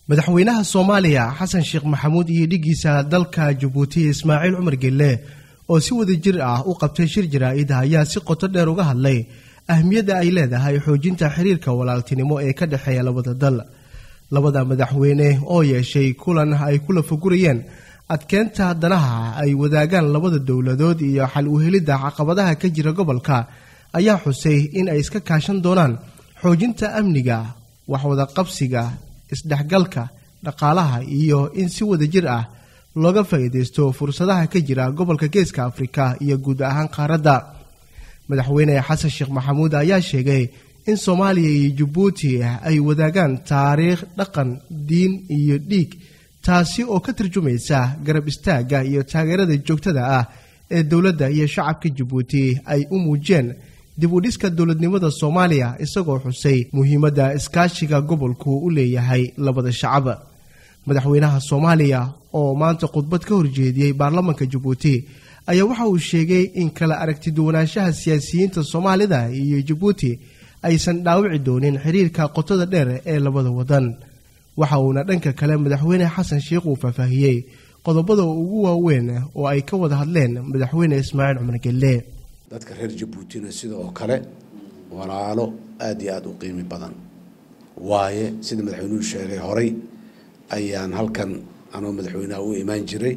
madaxweynaha soomaaliya xasan sheekh maxamuud iyo dhiggiisa dalka jabuuti ismaaciil cumar gelle oo si wada jir ah u qabtay shir jaraa'id ayaa si qoto dheer uga hadlay ahmiyadda ay leedahay xoojinta xiriirka walaaltinimo ee ka dhexeeya labada dal labada madaxweyne oo yeeshay kulan ay kula fagurayeen adkeenta danaha ay wadaagaan labada dowladood iyo xal uhelidda caqabadaha ka jira gobolka ayaa xusay in ay iska kaashan doonaan xoojinta amniga waxwada qabsiga isdhexgalka dhaqaalaha iyo in si wada jir ah looga faa'iidaysto fursadaha ka jira gobolka geeska afrika iyo guud ahaan qaaradda madaxweyne xasan sheekh maxamuud ayaa sheegay in soomaaliya iyo jabuuti ay wadaagaan taariikh dhaqan diin iyo dhiig taasi oo ka tarjumaysa garab istaagga iyo taageerada joogtada ah ee dowladda iyo shacabka jabuuti ay u muujeen dib u dhiska dowladnimada soomaaliya isagoo xusay muhiimadda iskaashiga gobolku u leeyahay labada shacab madaxweynaha soomaaliya oo maanta khudbad ka horjeediyey baarlamanka jabuuti ayaa waxa uu sheegay in kala aragtiduwanaanshaha siyaasiyiinta soomaalida iyo jabuuti aysan dhaawici doonin xiriirka qotada dheer ee labada wadan waxa uuna dhanka kale madaxweyne xasan sheekh uu faahfaahiyey qodobada ugu waaweyn oo ay ka wada hadleen madaxweyne ismaaciil cumar gelle dadka reer jabuutina sidoo kale walaalo aada iyo aada u qiimi badan waaye sida madaxweynuhu sheegay horay ayaan halkan anoo madaxweynaha u imaan jiray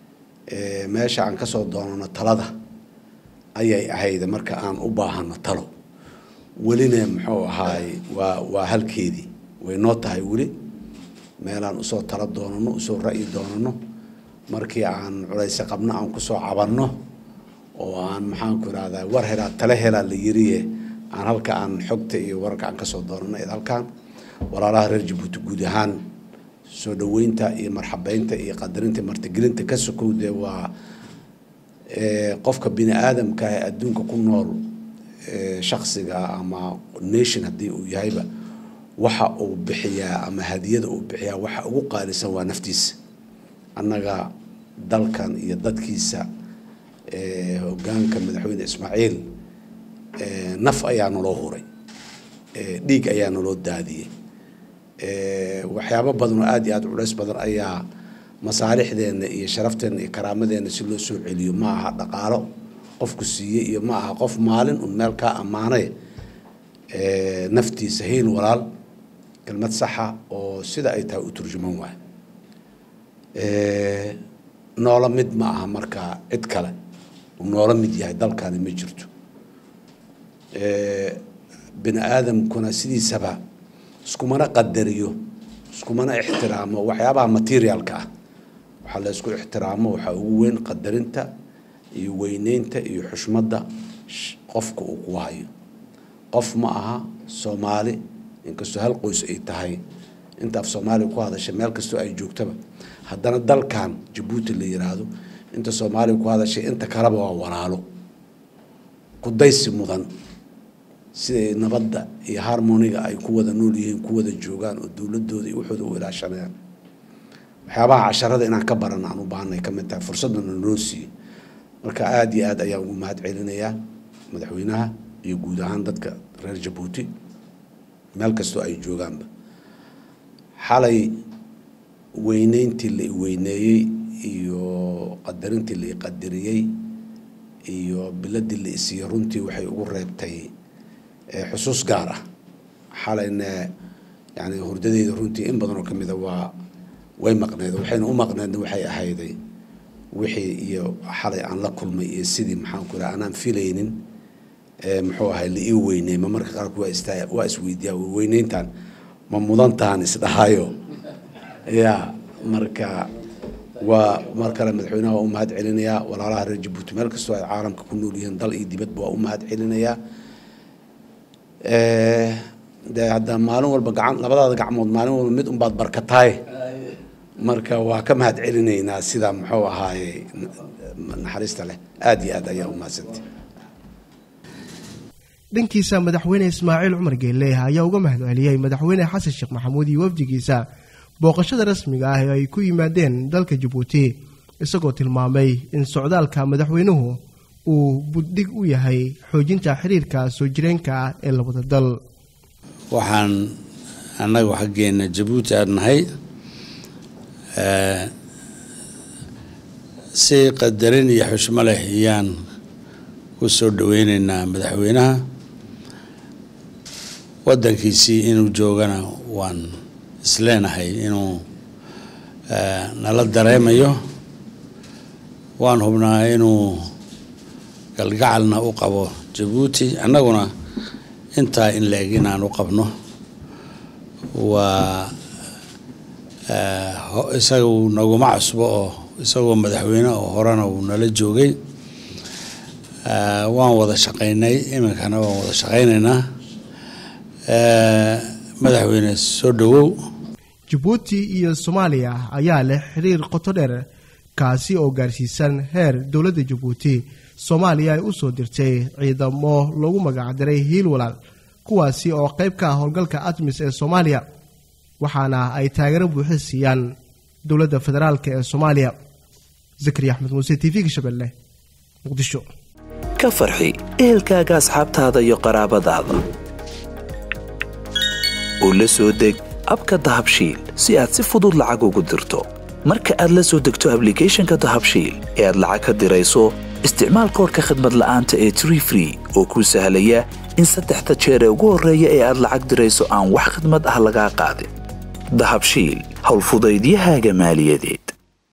meesha aan kasoo doonano talada ayay ahayd marka aan u baahano talo welina muxuu ahaay waa waa halkeedii way noo tahay weli meelaan usoo talo doonano usoo ra'yi doonano markii aan culayse qabno aan kusoo cabanno oo aan maxaanku irahdaa war helaa tale helaa la yiriye aan halka aan xogta iyo wararka aan kasoo doonano id halkaan walaalaha reer jabuuti guud ahaan soo dhaweynta iyo marxabeynta iyo qadarinta martigelinta ka sokow dee waa qofka bini aadamka ee adduunka ku nool shaksiga ama nation haddii uu yahayba waxa uu bixiyaa ama hadiyada uu bixiyaa waxa ugu qaalisan waa naftiisa annaga dalkan iyo dadkiisa hogaanka madaxweyne ismaaciil naf ayaa naloo huray dhiig ayaa naloo daadiyey waxyaabo badan oo aada iyo aada culays badan ayaa masaalixdeenna iyo sharafteenna iyo karaamadeenna si loo soo celiyo ma aha dhaqaalo qofku siiyey iyo ma aha qof maalin un meel kaa ammaanay naftiisa hiil walaal kelmad saxa oo sida ay tahay u turjuman waay noola mid ma aha markaa cid kale uu noola mid yahay dalkani ma jirto bini aadamkuna sidiisaba iskumana qadariyo iskumana ixtiraamo waxyaabaha materialka ah waxaa la isku ixtiraamo waxaa ugu weyn qadarinta iyo weyneynta iyo xushmadda qofka uu ku hayo qof ma aha soomaali inkastoo hal qoys ay tahay inta af soomaaliya ku hadasha meel kastoo ay joogtaba haddana dalkan jabuuti la yiraahdo inta soomaaliya ku hadashay inta kaleba waa walaalo kudaysi mudan siday nabadda iyo harmoniga ay ku wada nool yihiin ku wada joogaan oo dowladooda iyo waxooda u ilaashanayaan waxyaabaha casharada inaan ka baran aan u baahanay ka mid tahay fursadana noo siiyey marka aada iyo aad ayaan ugu mahad celinayaa madaxweynaha iyo guud ahaan dadka reer jabuuti meel kastoo ay joogaanba xalay weyneyntii la iweyneeyey iyo qadarintii la iqadariyey iyo biladii la isiiyey runtii waxay ugu reebtay xusuus gaar ah xalayna yani hurdadeyda runtii in badan oo ka mida waa way maqneed waxayna u maqneedna waxay ahayday wixii iyo xalay aan la kulmay iyo sidii maxaanku iraha anaan filaynin muxuu ahay la ii weyney ma marka qaarku waa istaa waa isweydiiyaa weyneyntan ma mudantahan isdhahayo ya marka waa mar kale madaxweynaha waa u mahad celinayaa walaalaha reer jabuuti meel kastoo ay caalamka ku nool yihiin dal iyo dibadba waa u mahad celinayaa dee hadda maalin walba gacan labadaada gacmood maalin walba mid unbaad barkataay marka waa ka mahad celinaynaa sida muxuu ahaaye naxariista leh aada iyo aad ayaa u mahadsantay dhankiisa madaxweyne ismaaciil cumar geelle ayaa uga mahad celiyey madaxweyne xasan sheekh maxamuud iyo wafdigiisa booqashada rasmiga ah ee ay ku yimaadeen dalka jabuuti isagoo tilmaamay in socdaalka madaxweynuhu uu buddhig u yahay xoojinta xiriirka soo jireenka ah ee labada dal waxaan annagu xaggeena jabuuti aan nahay si qadarin iyo xushmo leh ayaan ku soo dhaweyneynaa madaxweynaha waddankiisii inuu joogana waan isleenahay inuu nala dareemayo waan hubnaa inuu galgacalna u qabo jabuuti annaguna intaa in la-eg inaan u qabno waa isagu naguma cusbo oo isagoo madaxweyne oo horena uu nala joogay waan wada shaqaynay iminkana waan wada shaqaynaynaa madaxweyne soo dhowow jabuuti iyo soomaaliya ayaa leh xiriir qoto dheer kaasi oo gaarsiisan heer dowladda jabuuti soomaaliya ay u soo dirtay ciidamo loogu magacdiray hiil walaal kuwaasi oo qayb ka ah howlgalka admis ee soomaaliya waxaana ay taageero buuxi siiyaan dowladda federaalk ee soomaaliya zakari axmed muuse t v-ga shabeelle muqdisho ka farxi ehelkaaga asxaabtaada iyo qaraabadaada oo la soo deg abka dahabshiil si aad si fudud lacag ugu dirto marka aad la soo degto ablicathonka dahabshiil ee aad lacag ka dirayso isticmaal koorka khadmad la'aanta ee tree free oo kuu sahlaya in saddexda jeer ee ugu horreeya ee aad lacag dirayso aan wax khidmad ah lagaa qaadin dahabshiil howlfudaydiyahaaga maaliyadeed